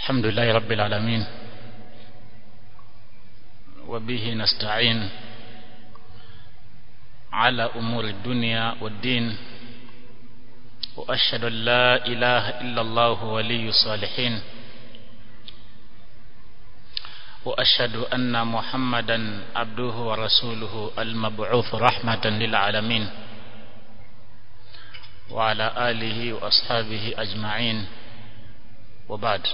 الحمد لله رب العالمين وبه نستعين على أمور الدنيا والدين وأشهد أن لا إله إلا الله ولي الصالحين وأشهد أن محمدا عبده ورسوله المبعوث رحمة للعالمين وعلى آله وأصحابه أجمعين وبعد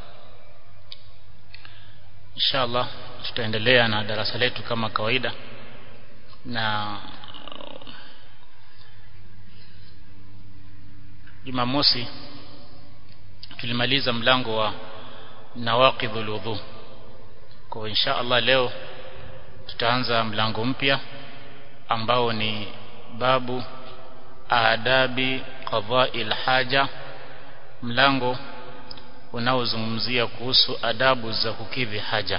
inshallah tutaendelea na darasa letu kama kawaida na Jumamosi tulimaliza mlango wa nawaqidhul wudhu kwa insha Allah leo tutaanza mlango mpya ambao ni babu adabi qadha'il haja mlango unaozungumzia kuhusu adabu za kukidhi haja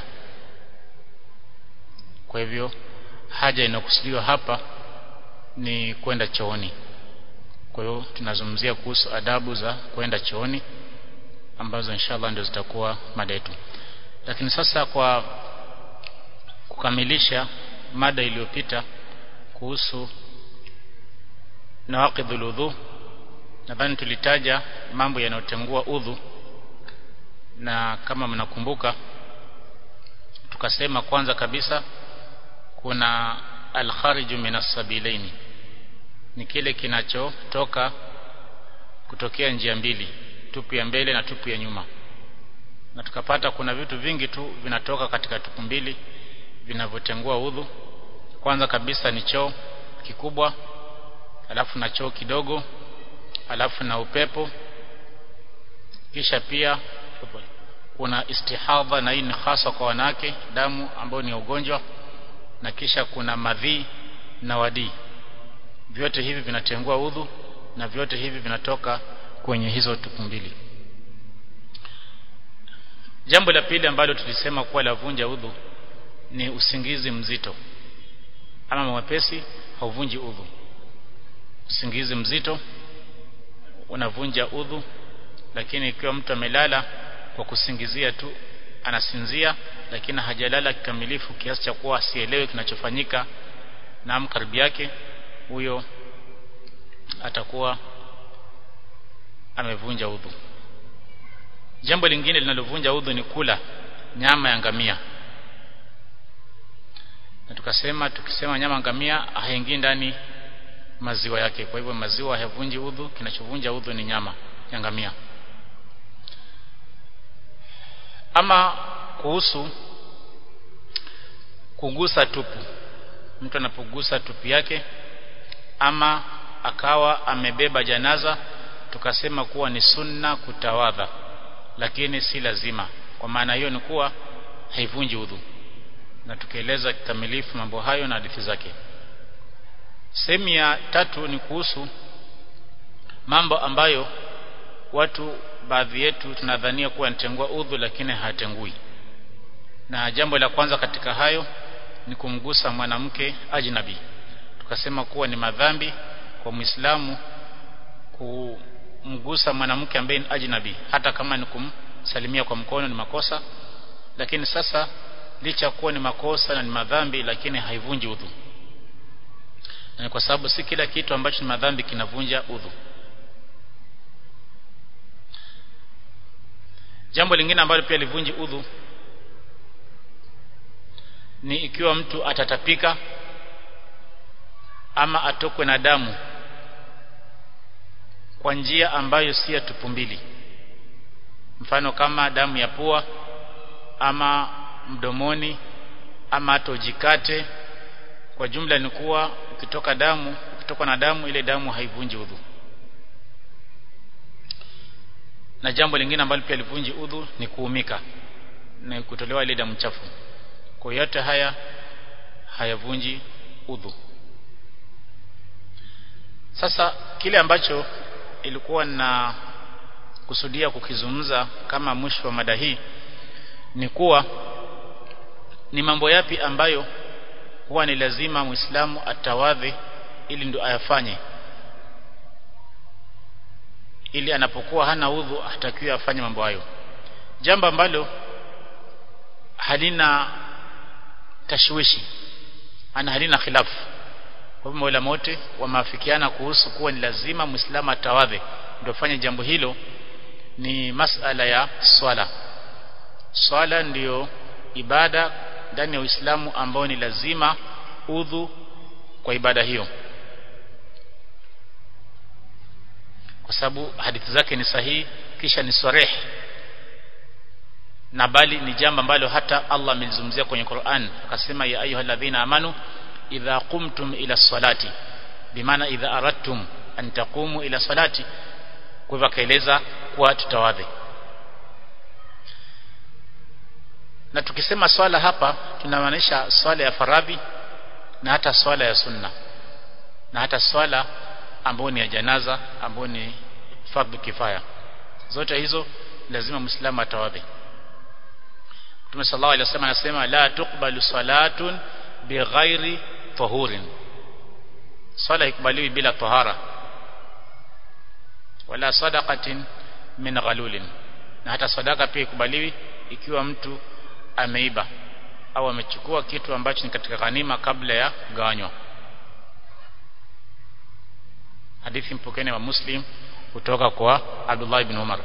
kwa hivyo haja inakusudiwa hapa ni kwenda chooni kwa hiyo tunazungumzia kuhusu adabu za kwenda chooni ambazo inshallah ndio zitakuwa mada yetu lakini sasa kwa kukamilisha mada iliyopita kuhusu nawaqidhul udhu nadhani tulitaja mambo yanayotengua udhu na kama mnakumbuka tukasema kwanza kabisa kuna al-khariju minas sabilaini ni kile kinachotoka kutokea njia mbili tupu ya mbele na tupu ya nyuma na tukapata kuna vitu vingi tu vinatoka katika tupu mbili vinavyotengua udhu kwanza kabisa ni choo kikubwa alafu na choo kidogo alafu na upepo kisha pia kuna istihadha na hii ni hasa kwa wanawake damu ambayo ni ugonjwa na kisha kuna madhi na wadii vyote hivi vinatengua udhu na vyote hivi vinatoka kwenye hizo tupu mbili jambo la pili ambalo tulisema kuwa lavunja udhu ni usingizi mzito ama mwepesi hauvunji udhu usingizi mzito unavunja udhu lakini ikiwa mtu amelala kwa kusingizia tu anasinzia lakini hajalala kikamilifu kiasi cha kuwa asielewe kinachofanyika na karibu yake huyo atakuwa amevunja udhu jambo lingine linalovunja udhu ni kula nyama ya ngamia na tukasema tukisema nyama ngamia haingii ndani maziwa yake kwa hivyo maziwa hayavunji udhu kinachovunja udhu ni nyama ya ngamia ama kuhusu kugusa tupu mtu anapogusa tupu yake ama akawa amebeba janaza tukasema kuwa ni sunna kutawadha lakini si lazima kwa maana hiyo ni kuwa haivunji udhu na tukieleza kikamilifu mambo hayo na hadithi zake sehemu ya tatu ni kuhusu mambo ambayo watu baadhi yetu tunadhania kuwa yanatengua udhu lakini hayatengui na jambo la kwanza katika hayo ni kumgusa mwanamke ajnabi tukasema kuwa ni madhambi kwa Muislamu kumgusa mwanamke ambaye ni ajnabi hata kama ni kumsalimia kwa mkono ni makosa lakini sasa licha kuwa ni makosa na ni madhambi lakini haivunji udhu na kwa sababu si kila kitu ambacho ni madhambi kinavunja udhu jambo lingine ambalo pia livunji udhu ni ikiwa mtu atatapika ama atokwe na damu kwa njia ambayo si ya tupu mbili mfano kama damu ya pua ama mdomoni ama hata ujikate kwa jumla ni kuwa ukitoka damu ukitoka na damu ile damu haivunji udhu na jambo lingine ambalo pia livunji udhu ni kuumika na kutolewa ile damu chafu kwa yote haya hayavunji udhu sasa kile ambacho ilikuwa na kusudia kukizungumza kama mwisho wa mada hii ni kuwa ni mambo yapi ambayo huwa ni lazima muislamu atawadhi ili ndo ayafanye ili anapokuwa hana udhu hatakiwi afanye mambo hayo jambo ambalo halina tashwishi ana halina khilafu kwa hivyo maulama wote wameafikiana kuhusu kuwa ni lazima muislamu atawadhe ndio fanye jambo hilo ni masala ya swala swala ndiyo ibada ndani ya Uislamu ambao ni lazima udhu kwa ibada hiyo kwa sababu hadithi zake ni sahihi kisha ni sarih na bali ni jambo ambalo hata Allah amelizungumzia kwenye Qur'an akasema ya ayyuhalladhina amanu idha qumtum ila salati bimaana idha aradtum an taqumu ila salati kwa hivyo akaeleza kuwa tutawadhi na tukisema swala hapa tunamaanisha swala ya faradhi na hata swala ya sunna na hata swala ambayo ni ya janaza ambayo ni fardhu kifaya zote hizo lazima muislamu atawadhi Mtume sallallahu alaihi wasallam anasema la tuqbalu salatun bighairi tahurin swala ikubaliwi bila tahara wala sadaqatin min ghalulin na hata sadaka pia ikubaliwi ikiwa mtu ameiba au amechukua kitu ambacho ni katika ghanima kabla ya kugawanywa hadithi mpokeni wa muslim kutoka kwa Abdullah ibn Umar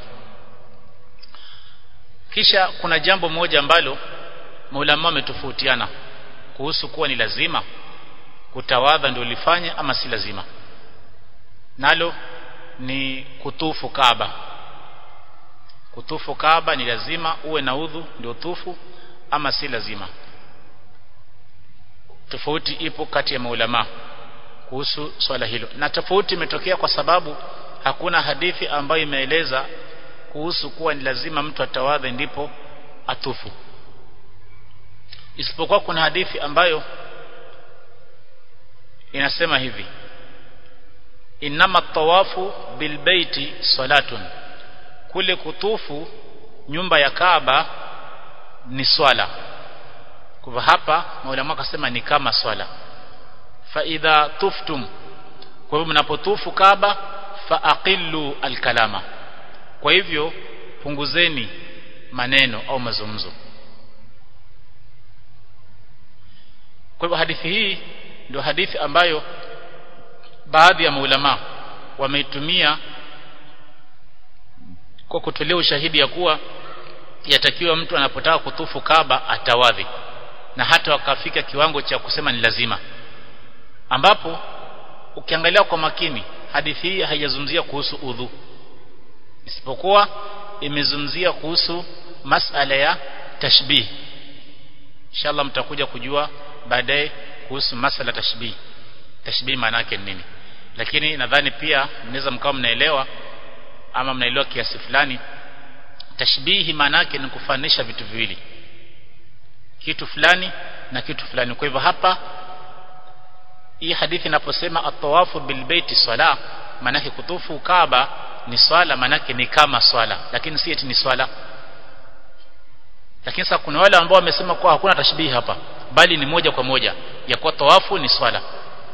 kisha kuna jambo moja ambalo maulama wametofautiana kuhusu kuwa ni lazima kutawadha ndio lifanye ama si lazima nalo ni kutufu Kaaba kutufu Kaaba ni lazima uwe na udhu ndio tufu ama si lazima tofauti ipo kati ya maulama kuhusu swala hilo na tofauti imetokea kwa sababu hakuna hadithi ambayo imeeleza kuhusu kuwa ni lazima mtu atawadhe ndipo atufu isipokuwa kuna hadithi ambayo inasema hivi inama tawafu bilbeiti salatun kule kutufu nyumba ya Kaaba ni swala kwa hapa maulama akasema ni kama swala fa idha tuftum kwa hivyo mnapotufu Kaaba fa aqillu alkalama kwa hivyo punguzeni maneno au mazungumzo kwa hivyo hadithi hii ndio hadithi ambayo baadhi ya maulama wameitumia kwa kutolea ushahidi ya kuwa yatakiwa mtu anapotaka kutufu Kaaba atawadhi na hata wakafika kiwango cha kusema ni lazima ambapo ukiangalia kwa makini hadithi hii haijazungumzia kuhusu udhu isipokuwa imezungumzia kuhusu masala ya tashbih inshallah mtakuja kujua baadaye kuhusu masala tashbih tashbih maana yake ni nini lakini nadhani pia mnaweza mkawa mnaelewa ama mnaelewa kiasi fulani tashbihi maana yake ni kufanisha vitu viwili kitu fulani na kitu fulani kwa hivyo hapa hii hadithi inaposema at-tawafu bil baiti sala maana yake kutufu Kaaba ni swala maana yake ni kama swala lakini si eti ni swala lakini sasa kuna wale ambao wamesema kwa hakuna tashbihi hapa bali ni moja kwa moja ya kuwa tawafu ni swala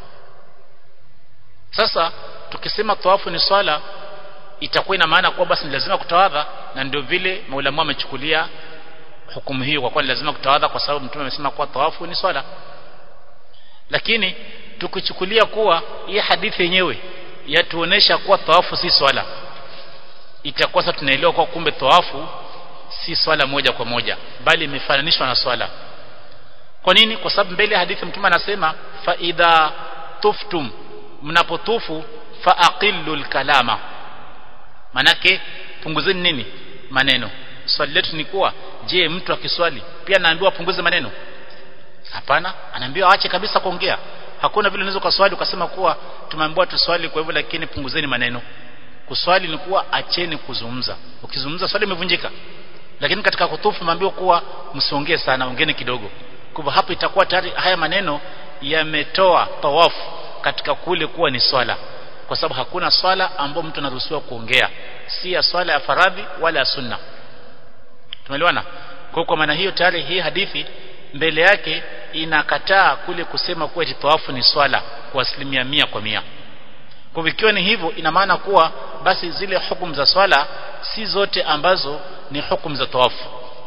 sasa tukisema tawafu ni swala itakuwa ina maana kuwa basi ni lazima kutawadha na ndio vile maulama wamechukulia hukumu hiyo kwa kuwa ni lazima kutawadha kwa sababu mtume amesema kuwa tawafu ni swala lakini tukichukulia kuwa hii hadithi yenyewe yatuonesha kuwa tawafu si swala itakuwa sasa tunaelewa kwa kumbe tawafu si swala moja kwa moja bali imefananishwa na swala kwa nini kwa sababu mbele ya hadithi mtume anasema fa idha tuftum mnapotufu fa aqillu kalama manake punguzeni nini maneno swali letu ni kuwa je mtu akiswali pia anaambiwa punguze maneno hapana anaambiwa aache kabisa kuongea hakuna vile unaweza kuswali ukasema kuwa tumeambiwa tuswali kwa hivyo lakini punguzeni maneno kuswali ni kuwa acheni kuzungumza ukizungumza swali imevunjika lakini katika kutufu maambiwa kuwa msiongee sana ongeni kidogo kwa hivyo hapo itakuwa tayari haya maneno yametoa tawafu katika kule kuwa ni swala kwa sababu hakuna swala ambayo mtu anaruhusiwa kuongea si ya swala ya faradhi wala ya sunna tumeelewana kwa kwa maana hiyo tayari hii hadithi mbele yake inakataa kule kusema kuwa tawafu ni swala kwa asilimia mia kwa mia kwa ikiwa ni hivyo ina maana kuwa basi zile hukumu za swala si zote ambazo ni hukumu za tawafu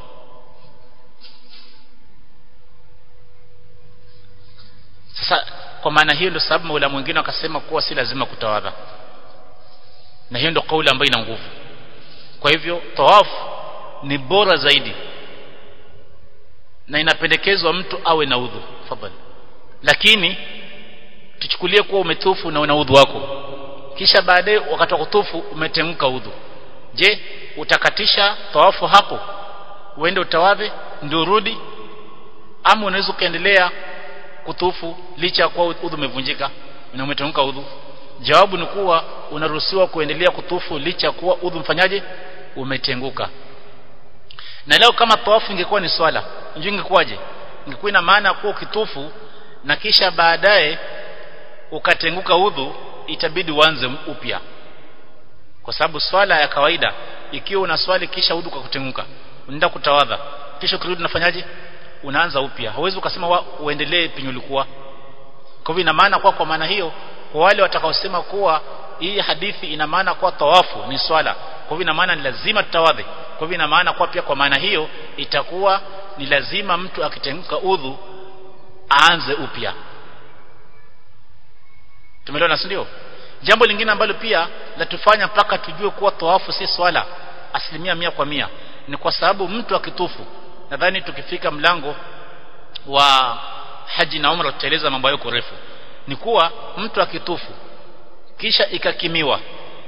sasa kwa maana hiyo ndio sababu maula mwingine wakasema kuwa si lazima kutawadha na hiyo ndio kauli ambayo ina nguvu kwa hivyo tawafu ni bora zaidi na inapendekezwa mtu awe na udhu fadhali lakini tuchukulie kuwa umetufu na una udhu wako kisha baadaye wakati wa kutufu umetemka udhu je utakatisha tawafu hapo uende utawadhe ndio urudi ama unaweza ukaendelea kutufu licha ya kuwa udhu umevunjika na umetemka udhu jawabu ni kuwa unaruhusiwa kuendelea kutufu licha ya kuwa udhu mfanyaje umetenguka na leo kama tawafu ingekuwa ni swala njoo ingekuwaje ingekuwa ina maana kuwa ukitufu na kisha baadaye ukatenguka udhu itabidi uanze upya kwa sababu swala ya kawaida ikiwa una swali kisha udhu kwa kutenguka unaenda kutawadha kisha ukirudi unafanyaje unaanza upya hauwezi ukasema wa, uendelee penye ulikuwa kwa hivyo ina maana kwa kwa maana hiyo kwa wale watakaosema kuwa hii hadithi ina maana kwa tawafu ni swala kwa hivyo ina maana ni lazima tutawadhe kwa hivyo ina maana kwa pia kwa maana hiyo itakuwa ni lazima mtu akitenguka udhu aanze upya tumeelewana si ndio jambo lingine ambalo pia latufanya mpaka tujue kuwa tawafu si swala asilimia mia kwa mia ni kwa sababu mtu akitufu nadhani tukifika mlango wa haji na umra tutaeleza mambo hayo kwa refu ni kuwa mtu akitufu kisha ikakimiwa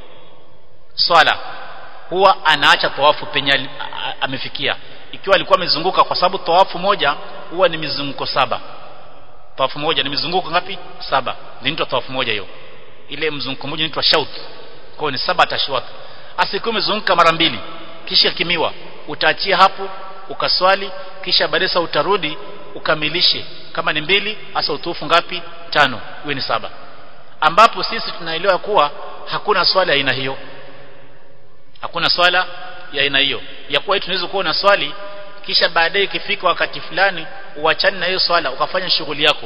swala huwa anaacha tawafu penye amefikia ikiwa alikuwa amezunguka kwa sababu tawafu moja huwa ni mizunguko saba tawafu moja ni mizunguko ngapi saba inaitwa tawafu moja hiyo ile mzunguko mmoja inaitwa shaut kwa ni saba tashwat asikiwa umezunguka mara mbili kisha kimiwa utaachia hapo ukaswali kisha baadaye utarudi ukamilishe kama ni mbili hasa utufu ngapi tano iwe ni saba ambapo sisi tunaelewa kuwa hakuna swala ya aina hiyo hakuna swala ya aina hiyo ya kuwa tunaweza kuwa na swali kisha baadaye ikifika wakati fulani uachane na hiyo swala ukafanya shughuli yako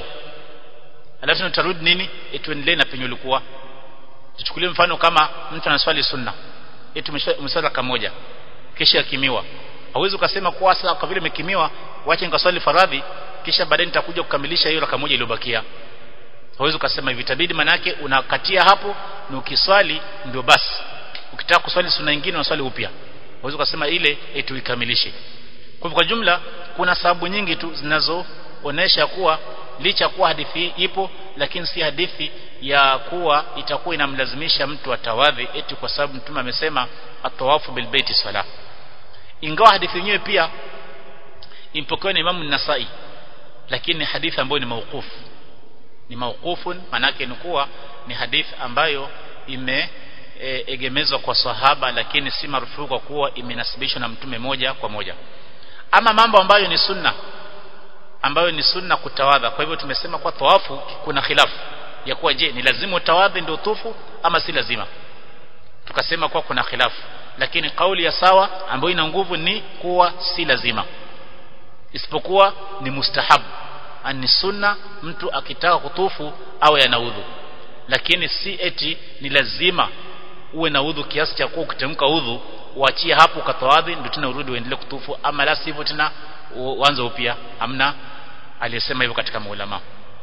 alafu utarudi nini etuendelee na penye ulikuwa tuchukulie mfano kama mtu anaswali sunna eti umeswali raka moja kisha akimiwa hauwezi ukasema kwa sasa kwa vile umekimiwa wacha nikaswali faradhi kisha baadaye nitakuja kukamilisha hiyo raka moja iliyobakia hauwezi ukasema hivi itabidi manake unakatia hapo na ukiswali ndio basi ukitaka kuswali sunna nyingine unaswali upya hauwezi ukasema ile eti uikamilishe kwa kwa jumla kuna sababu nyingi tu zinazoonesha kuwa licha kuwa hadithi hii ipo lakini si hadithi ya kuwa itakuwa inamlazimisha mtu atawadhi eti kwa sababu mtume amesema atawafu bilbaiti sala ingawa hadithi yenyewe pia impokewa na Imam Nasai lakini ni hadithi ambayo ni mauqufu ni mauqufun manake ni kuwa ni hadithi ambayo ime e, egemezwa kwa sahaba lakini si marufuku kwa kuwa imenasibishwa na mtume moja kwa moja ama mambo ambayo ni sunna ambayo ni sunna kutawadha kwa hivyo tumesema kwa tawafu kuna khilafu ya kuwa je ni lazima utawadhi ndio tufu ama si lazima tukasema kwa kuna khilafu lakini kauli ya sawa ambayo ina nguvu ni kuwa si lazima isipokuwa ni mustahabu ni sunna mtu akitaka kutufu awe ana udhu lakini si eti ni lazima uwe na udhu kiasi cha kuwa ukitemka udhu uachie hapo ukatawadhi ndio tena urudi uendelee kutufu ama la sivyo tena uanze upya amna aliyesema hivyo katika maulama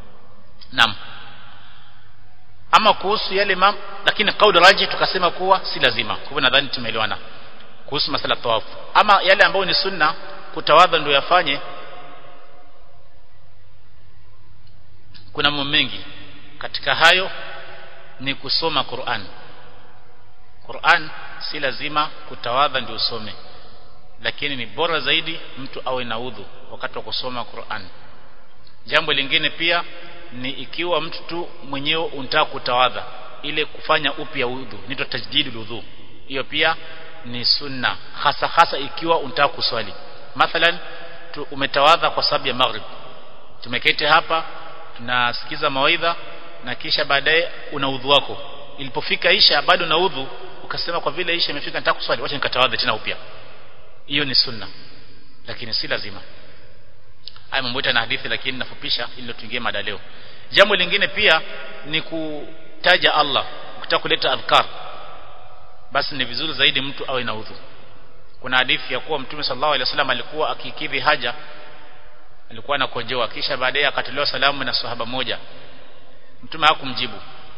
naam ama kuhusu yale mam lakini kauli raji tukasema kuwa si lazima kwa hivyo nadhani tumeelewana kuhusu masala tawafu ama yale ambayo ni sunna kutawadha ndio yafanye kuna mambo mengi katika hayo ni kusoma Qur'an Qur'an si lazima kutawadha ndio usome lakini ni bora zaidi mtu awe na udhu wakati wa kusoma Qur'an jambo lingine pia ni ikiwa mtu tu mwenyewe unataka kutawadha ile kufanya upya udhu nito tajdidul udhu hiyo pia ni sunna hasa hasa ikiwa unataka kuswali mathalan tu umetawadha kwa sababu ya maghrib tumeketi hapa tunasikiza mawaidha na kisha baadaye una udhu wako ilipofika isha bado na udhu ukasema kwa vile isha imefika nataka kuswali wacha nikatawadha tena upya hiyo ni sunna lakini si lazima haya mambo na hadithi lakini nafupisha ili tuingie mada leo jambo lingine pia ni kutaja Allah ukitaka kuleta adhkar basi ni vizuri zaidi mtu awe na udhu kuna hadithi ya kuwa mtume sallallahu alaihi wasallam alikuwa akikidhi haja alikuwa anakojoa kisha baadaye akatolewa salamu na sahaba moja mtume hakumjibu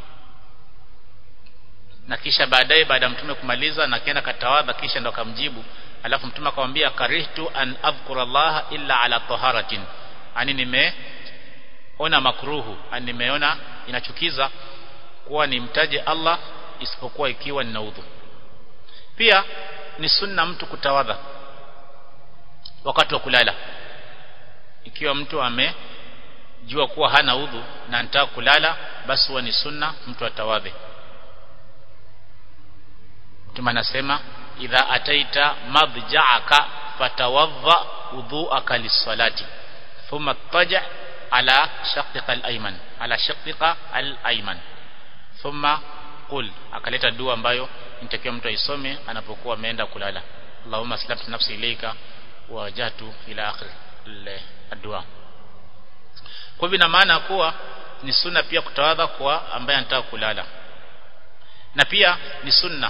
na kisha baadaye baada ya mtume kumaliza na kaenda katawadha kisha ndo akamjibu alafu mtume akamwambia karihtu an adhkura Allah illa ala taharatin ani nimeona makruhu ani nimeona inachukiza kuwa nimtaje Allah isipokuwa ikiwa nina udhu pia ni sunna mtu kutawadha wakati wa kulala ikiwa mtu amejua kuwa hana udhu na anataka kulala basi huwa ni sunna mtu atawadhe mtume anasema idha ataita madja'aka fatawadha udhu'aka lis-salati thumma taja ala shaqqika al-ayman ala shaqqika al-ayman thumma qul akaleta dua ambayo nitakiwa mtu aisome anapokuwa ameenda kulala Allahumma aslamtu nafsi ilayka wa wajhtu ila akhir ad-dua kwa hivyo ina maana kuwa ni sunna pia kutawadha kwa ambaye anataka kulala na pia ni sunna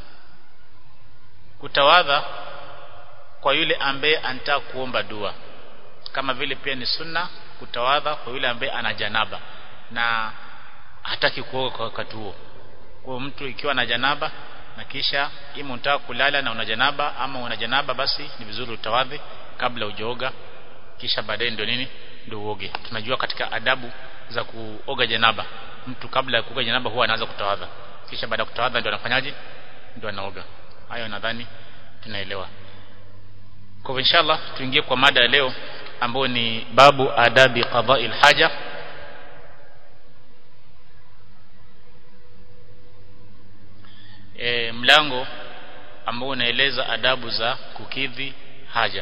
kutawadha kwa yule ambaye anataka kuomba dua kama vile pia ni sunna kutawadha kwa yule ambaye ana janaba na hataki kuoga kwa wakati huo kwa mtu ikiwa na janaba na kisha ima unataka kulala na una janaba ama una janaba basi ni vizuri utawadhi kabla hujaoga kisha baadaye ndio nini ndio uoge tunajua katika adabu za kuoga janaba mtu kabla ya kuoga janaba huwa anaanza kutawadha kisha baada ya kutawadha ndio anafanyaje ndio anaoga hayo nadhani tunaelewa kwa hivyo inshallah tuingie kwa mada ya leo ambayo ni babu adabi qada'il haja e, mlango ambao unaeleza adabu za kukidhi haja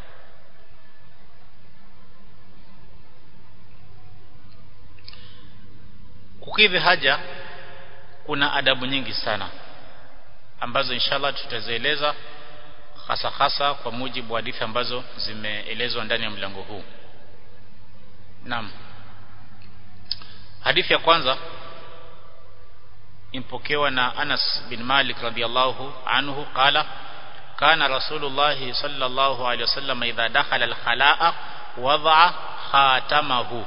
kukidhi haja kuna adabu nyingi sana ambazo inshallah tutazieleza hasa hasa kwa mujibu wa hadithi ambazo zimeelezwa ndani ya mlango huu Naam Hadithi ya kwanza impokewa na Anas bin Malik radhiyallahu anhu qala kana Rasulullah sallallahu alayhi wasallam idha dakhala al-khalaa wada'a khatamahu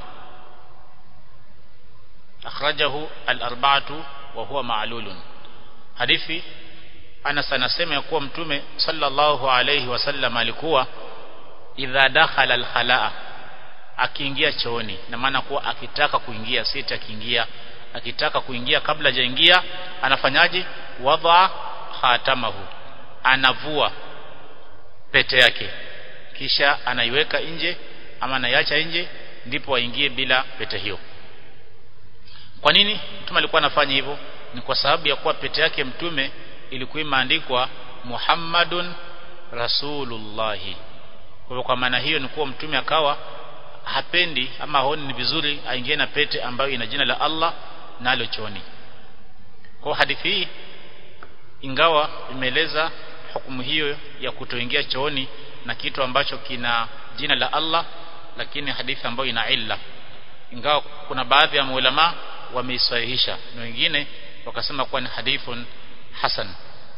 akhrajahu al-arba'atu wa huwa ma'lulun hadithi Anas anasema ya kuwa mtume sallallahu alayhi wasallam alikuwa idha dakhala al-khalaa akiingia chooni na maana kuwa akitaka kuingia si akiingia akitaka kuingia kabla hajaingia anafanyaje wadha khatamahu anavua pete yake kisha anaiweka nje ama anaiacha nje ndipo aingie bila pete hiyo kwa nini mtume alikuwa anafanya hivyo ni kwa sababu ya kuwa pete yake mtume ilikuwa imeandikwa Muhammadun Rasulullahi kwa kwa maana hiyo ni kuwa mtume akawa hapendi ama haoni ni vizuri aingie na pete ambayo ina jina la Allah nalo choni kwa hadithi hii ingawa imeeleza hukumu hiyo ya kutoingia chooni na kitu ambacho kina jina la Allah lakini hadithi ambayo ina illa ingawa kuna baadhi ya maulama wameisahihisha na wengine wakasema kuwa ni hadithun hasan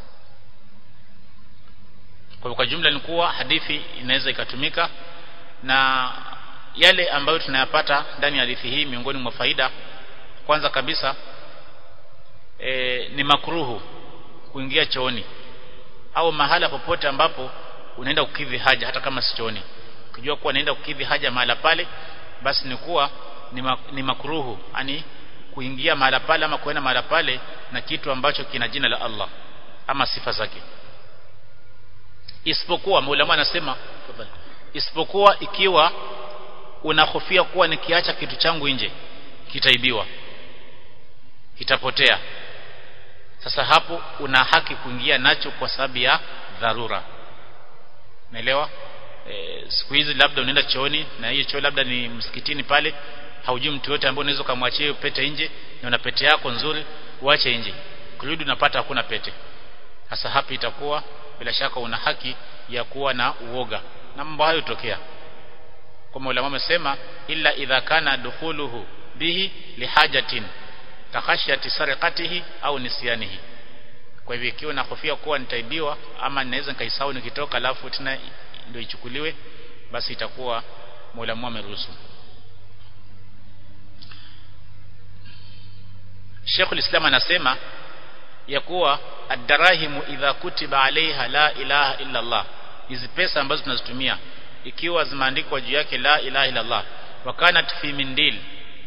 kwa kwa jumla ni kuwa hadithi inaweza ikatumika na yale ambayo tunayapata ndani ya hadithi hii miongoni mwa faida kwanza kabisa e, ni makruhu kuingia chooni au mahala popote ambapo unaenda kukidhi haja hata kama si chooni ukijua kuwa naenda kukidhi haja mahala pale basi ni kuwa ni, ma, ni makruhu yani kuingia mahala pale ama kuenda mahala pale na kitu ambacho kina jina la Allah ama sifa zake isipokuwa maulama anasema isipokuwa ikiwa unahofia kuwa nikiacha kitu changu nje kitaibiwa kitapotea sasa hapo una haki kuingia nacho kwa sababu ya dharura naelewa e, siku hizi labda unaenda chooni na hiyo choo labda ni msikitini pale haujui mtu yote ambaye unaweza kumwachia hiyo pete nje na una pete yako nzuri uache nje kurudi unapata hakuna pete sasa hapa itakuwa bila shaka una haki ya kuwa na uoga na mambo hayo tokea kwa maulama wamesema illa idha kana dukhuluhu bihi lihajatin takhashyati sarqatihi au nisyanihi kwa hivyo ikiwa nahofia kuwa nitaibiwa ama ninaweza nikaisahau nikitoka alafu tena ndio ichukuliwe basi itakuwa Mola ameruhusu Sheikhul Islam anasema ya kuwa ad-darahimu idha kutiba alaiha la ilaha illa Allah hizi pesa ambazo tunazitumia ikiwa zimeandikwa juu yake la ilaha illa Allah wa kanat fi mindil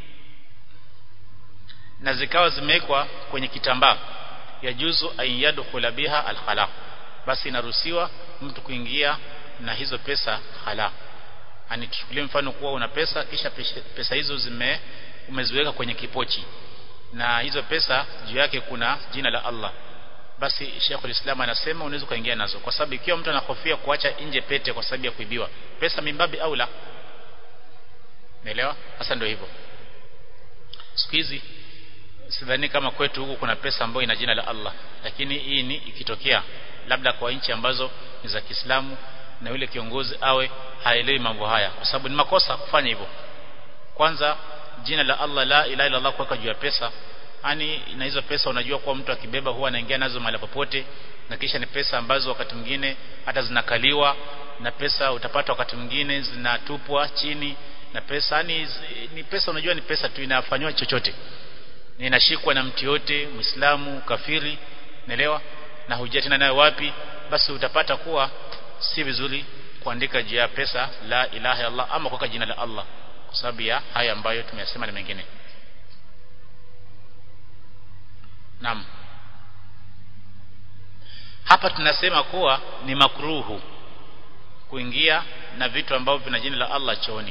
na zikawa zimewekwa kwenye kitambaa yajuzu an yadkhula biha al-khala basi inaruhusiwa mtu kuingia na hizo pesa khala ani tuchukulie mfano kuwa una pesa kisha pesa hizo zime umeziweka kwenye kipochi na hizo pesa juu yake kuna jina la Allah basi Sheikhul Islam anasema unaweza kuingia nazo kwa sababu ikiwa mtu anahofia kuacha nje pete kwa sababu ya kuibiwa pesa mimbabi au la Unaelewa sasa ndio hivyo siku hizi sidhani kama kwetu huku kuna pesa ambayo ina jina la Allah lakini hii ni ikitokea labda kwa nchi ambazo ni za Kiislamu na yule kiongozi awe haelewi mambo haya kwa sababu ni makosa kufanya hivyo kwanza jina la Allah la ilaha illa Allah kuweka juu ya pesa yani na hizo pesa unajua kuwa mtu akibeba huwa anaingia nazo mahali popote na kisha ni pesa ambazo wakati mwingine hata zinakaliwa na pesa utapata wakati mwingine zinatupwa chini na pesa yani ni pesa unajua ni pesa tu inafanywa chochote inashikwa na mtu yote muislamu kafiri naelewa na hujia tena nayo wapi basi utapata kuwa si vizuri kuandika juu ya pesa la ilaha Allah ama kuweka jina la Allah kwa sababu ya haya ambayo tumeyasema na mengine Naam hapa tunasema kuwa ni makruhu kuingia na vitu ambavyo vina jina la Allah chooni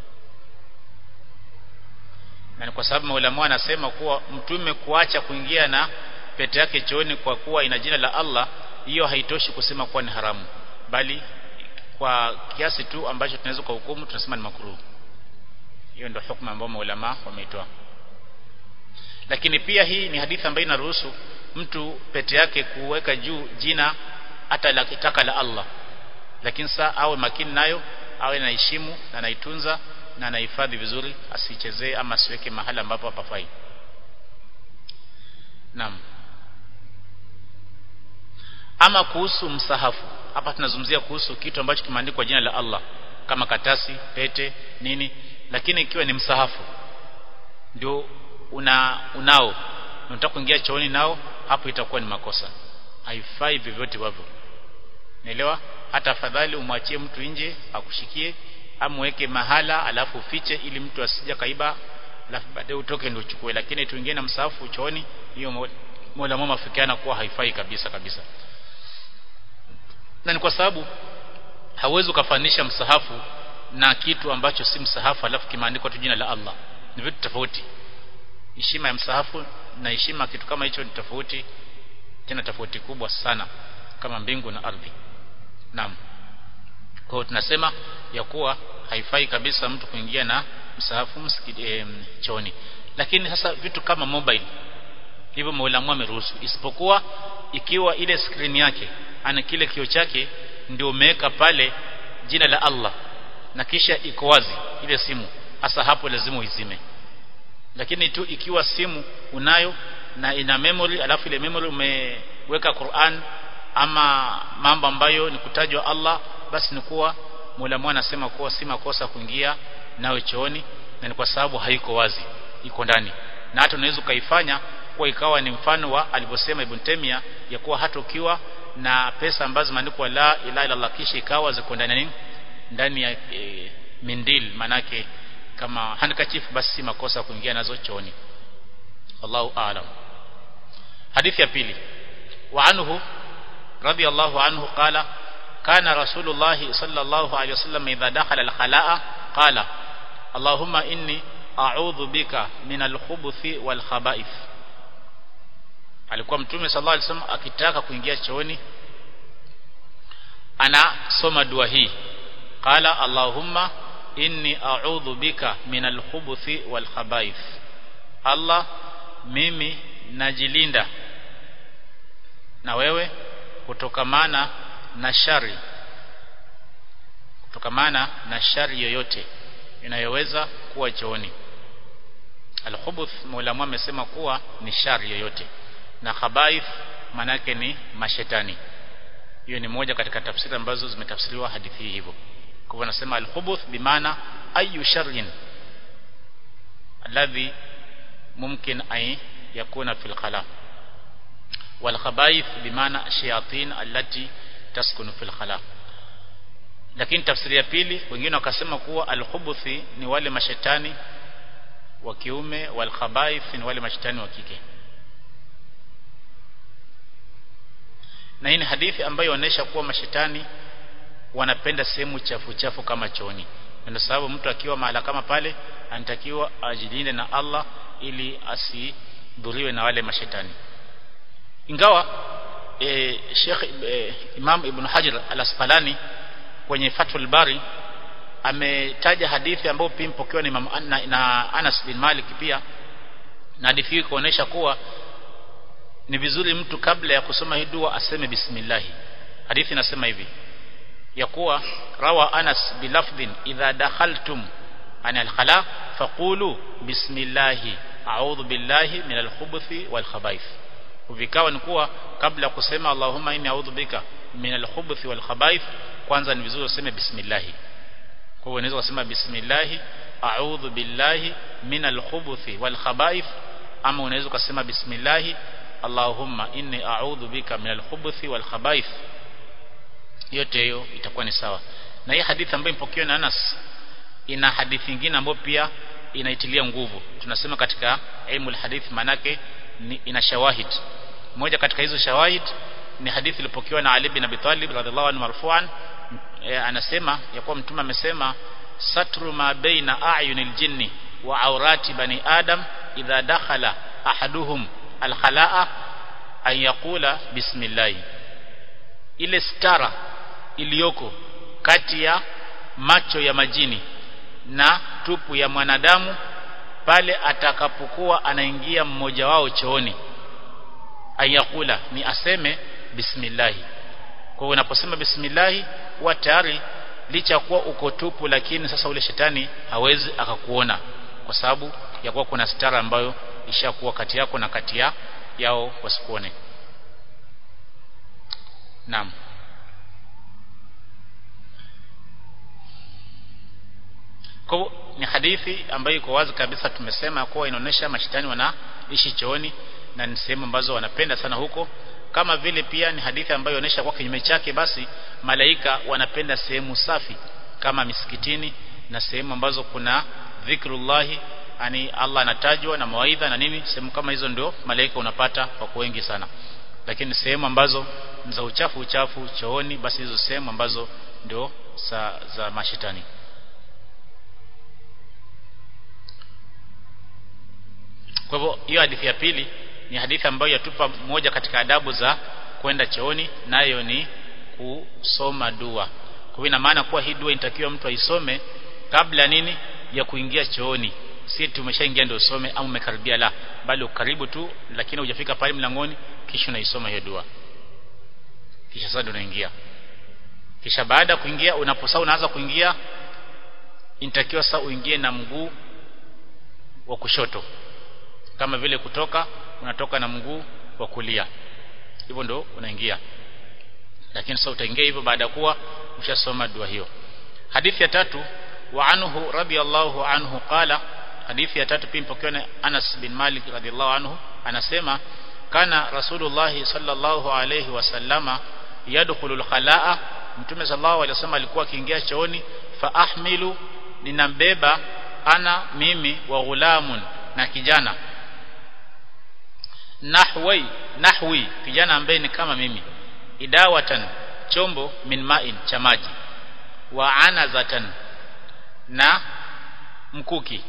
na ni kwa sababu maulama anasema kuwa mtume kuacha kuingia na pete yake chooni kwa kuwa ina jina la Allah hiyo haitoshi kusema kuwa ni haramu bali kwa kiasi tu ambacho tunaweza kwa hukumu tunasema ni makruhu hiyo ndio hukumu ambayo maulama wameitoa lakini pia hii ni hadithi ambayo inaruhusu mtu pete yake kuweka juu jina hata la kitaka la Allah lakini saa awe makini nayo awe naheshimu na naitunza na anahifadhi vizuri asichezee ama asiweke mahala ambapo hapafai naam ama kuhusu msahafu hapa tunazungumzia kuhusu kitu ambacho kimeandikwa jina la Allah kama katasi pete nini lakini ikiwa ni msahafu ndio una unao unataka kuingia chooni nao hapo itakuwa ni makosa haifai vyovyote wavyo naelewa hata afadhali umwachie mtu nje akushikie amweke mahala alafu fiche ili mtu asija kaiba alafu baadaye utoke ndio uchukue lakini tuingie na msahafu chooni hiyo mola mama afikiana kuwa haifai kabisa kabisa na ni kwa sababu hauwezi ukafanisha msahafu na kitu ambacho si msahafu alafu kimeandikwa tu jina la Allah ni vitu tofauti heshima ya msahafu na heshima kitu kama hicho ni tofauti tena tofauti kubwa sana kama mbingu na ardhi naam kwa tunasema ya kuwa haifai kabisa mtu kuingia na msahafu msikiti e, choni lakini sasa vitu kama mobile hivyo maulamu ameruhusu isipokuwa ikiwa ile screen yake ana kile kio chake ndio umeweka pale jina la Allah na kisha iko wazi ile simu hasa hapo lazima uizime lakini tu ikiwa simu unayo na ina memory alafu ile memory umeweka Qur'an ama mambo ambayo ni kutajwa Allah basi ni kuwa Mola mwana anasema kuwa si makosa kuingia nawe chooni na ni kwa sababu haiko wazi iko ndani na hata unaweza ukaifanya kuwa ikawa ni mfano wa alivyosema Ibn Taymiyyah ya kuwa hata ukiwa na pesa ambazo zimeandikwa la ilaha illa Allah kisha ikawa ziko ndani nini ndani ya e, mindil manake kama handkerchief basi si makosa kuingia nazo chooni Allahu a'lam hadithi ya pili wa anhu radiyallahu anhu qala kana rasulullah sallallahu alayhi wasallam idha dakhala al-khala'a qala Allahumma inni a'udhu bika min al-khubuthi wal khaba'ith alikuwa mtume sallallahu alayhi wasallam akitaka kuingia chooni anasoma dua hii qala Allahumma inni a'udhu bika min al-khubuthi wal khaba'ith Allah mimi najilinda na wewe kutokamana na shari kutokamana na shari yoyote inayoweza kuwa chooni al-khubuth Mola amesema kuwa ni shari yoyote na khabaith manake ni mashetani hiyo ni moja katika tafsiri ambazo zimetafsiriwa hadithi hii hivyo kwa hivyo anasema al-khubuth bimaana ayu sharrin alladhi mumkin ay yakuna fil khala wal khabaith bimaana shayatin allati taskunu fil khala lakini tafsiri ya pili wengine wakasema kuwa al-khubuthi ni wale mashetani wa kiume wal khabaith ni wale mashetani wa kike na hii ni hadithi ambayo inaonyesha kuwa mashetani wanapenda sehemu chafu chafu kama chooni ndio sababu mtu akiwa mahala kama pale anatakiwa ajilinde na Allah ili asidhuriwe na wale mashetani ingawa e, Sheikh e, Imam Ibn Hajar Al-Asqalani kwenye Fathul Bari ametaja hadithi ambayo pia mpokewa na Imam na, na Anas bin Malik pia na hadithi hii kuonesha kuwa ni vizuri mtu kabla ya kusoma hii dua aseme bismillah hadithi inasema hivi ya kuwa rawa Anas bilafdhin idha dakhaltum ana al-khala faqulu bismillah a'udhu billahi min al-khubuthi wal khaba'ith vikawa ni kuwa kabla kusema Allahumma inni a'udhu bika min al-khubuthi wal khaba'ith kwanza ni vizuri useme bismillah kwa hiyo unaweza kusema bismillah a'udhu billahi min al-khubuthi wal khaba'ith ama unaweza kusema bismillah Allahumma inni a'udhu bika min al-khubuthi wal khaba'ith yote hiyo itakuwa ni sawa na hii hadithi ambayo ipokewa na Anas ina hadithi nyingine ambayo pia inaitilia nguvu tunasema katika ilmu al-hadith manake ni ina shawahid moja katika hizo shawahid ni hadithi iliyopokewa na Ali bin Abi Talib radhiallahu anhu marfu'an e, anasema ya kuwa mtume amesema satru ma baina a'yunil jinni wa awrati bani adam idha dakhala ahaduhum al-khala'a an yaqula bismillah ile stara iliyoko kati ya macho ya majini na tupu ya mwanadamu pale atakapokuwa anaingia mmoja wao chooni ayakula ni aseme bismillah kwa hiyo unaposema bismillah huwa tayari licha kuwa uko tupu lakini sasa ule shetani hawezi akakuona kwa sababu ya kuwa kuna stara ambayo ishakuwa kati yako na kati ya yao wasikuone naam kwa ni hadithi ambayo iko wazi kabisa tumesema kuwa inaonyesha mashetani wanaishi chooni na ni sehemu ambazo wanapenda sana huko kama vile pia ni hadithi ambayo inaonyesha kwa kinyume chake basi malaika wanapenda sehemu safi kama misikitini na sehemu ambazo kuna dhikrullahi ani Allah anatajwa na mawaidha na nini sehemu kama hizo ndio malaika unapata wako wengi sana lakini sehemu ambazo za uchafu uchafu chooni basi hizo sehemu ambazo ndio za, za mashetani kwa hivyo hiyo hadithi ya pili ni hadithi ambayo yatupa moja katika adabu za kwenda chooni nayo ni kusoma dua kwa hivyo ina maana kuwa hii dua inatakiwa mtu aisome kabla nini ya kuingia chooni si tumeshaingia ndio usome au umekaribia la bali ukaribu tu lakini hujafika pale mlangoni kisha unaisoma hiyo dua kisha sasa unaingia kisha baada ya kuingia unaposaa unaanza kuingia inatakiwa sasa uingie na mguu wa kushoto kama vile kutoka unatoka na mguu wa kulia hivyo ndo unaingia lakini sasa utaingia hivyo baada ya kuwa ushasoma dua hiyo hadithi ya tatu wa anhu radiyallahu anhu qala hadithi ya tatu pia mpokewa na Anas bin Malik radiyallahu anhu anasema kana rasulullah sallallahu alayhi wasallama yadkhulu al-khalaa mtume sallallahu alayhi wasallam alikuwa akiingia chooni fa ahmilu ninambeba ana mimi wa ghulamun na kijana nahwi nahwi kijana ambaye ni kama mimi idawatan chombo min ma'in cha maji wa anazatan na mkuki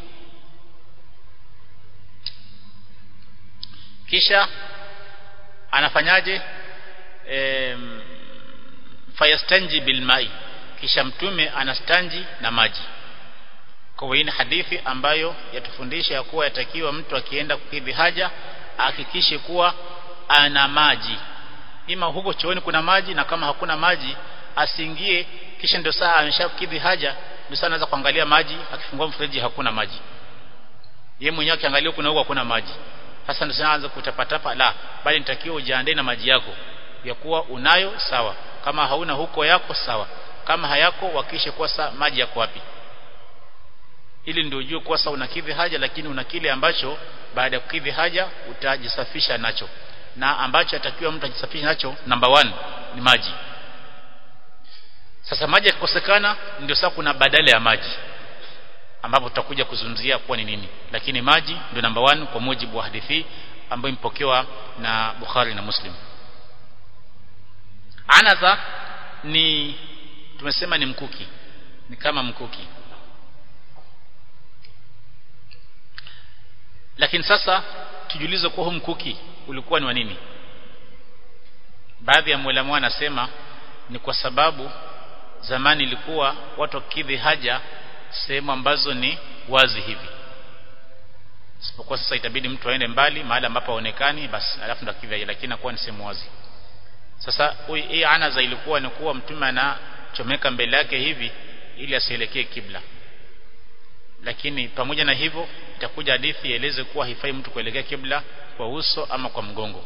kisha anafanyaje e, fayastanji bilmai kisha mtume anastanji na maji kwa hiyo ni hadithi ambayo yatufundisha ya kuwa yatakiwa mtu akienda kukidhi haja ahakikishe kuwa ana maji ima huko chooni kuna maji na kama hakuna maji asiingie kisha ndio saa ameshakidhi haja ndio saa anaweza kuangalia maji akifungua mfereji hakuna maji yeye mwenyewe akiangalia kuna huko hakuna maji sasa ndio kutapatapa la bali nitakiwa ujiandae na maji yako ya kuwa unayo sawa kama hauna huko yako sawa kama hayako wakishe kuwa sa, maji yako wapi ili ndio ujue kuwa sasa unakidhi haja lakini una kile ambacho baada ya kukidhi haja utajisafisha nacho na ambacho atakiwa mtu ajisafishe nacho number one ni maji sasa maji yakikosekana ndio sasa kuna badala ya maji ambapo tutakuja kuzungumzia kuwa ni nini lakini maji ndio number one kwa mujibu wa hadithi ambayo imepokewa na Bukhari na Muslim anaza ni tumesema ni mkuki ni kama mkuki lakini sasa tujiulize kwa huu mkuki ulikuwa ni wa nini baadhi ya mwalimu anasema ni kwa sababu zamani ilikuwa watu wakidhi haja sehemu ambazo ni wazi hivi isipokuwa sasa itabidi mtu aende mbali mahali ambapo haonekani basi alafu ndo akidhi haja lakini inakuwa ni sehemu wazi sasa hii anaza ilikuwa ni kuwa mtume anachomeka mbele yake hivi ili asielekee kibla lakini pamoja na hivyo itakuja hadithi ieleze kuwa haifai mtu kuelekea kibla kwa uso ama kwa mgongo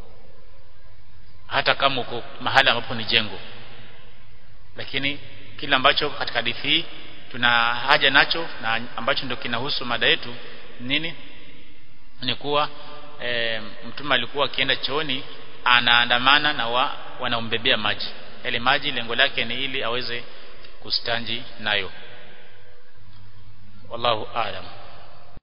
hata kama uko mahali ambapo ni jengo lakini kila ambacho katika hadithi hii tuna haja nacho na ambacho ndio kinahusu mada yetu nini ni kuwa e, mtume alikuwa akienda chooni anaandamana na wa, wanaombebea maji yale maji lengo lake ni ili aweze kustanji nayo wallahu aalam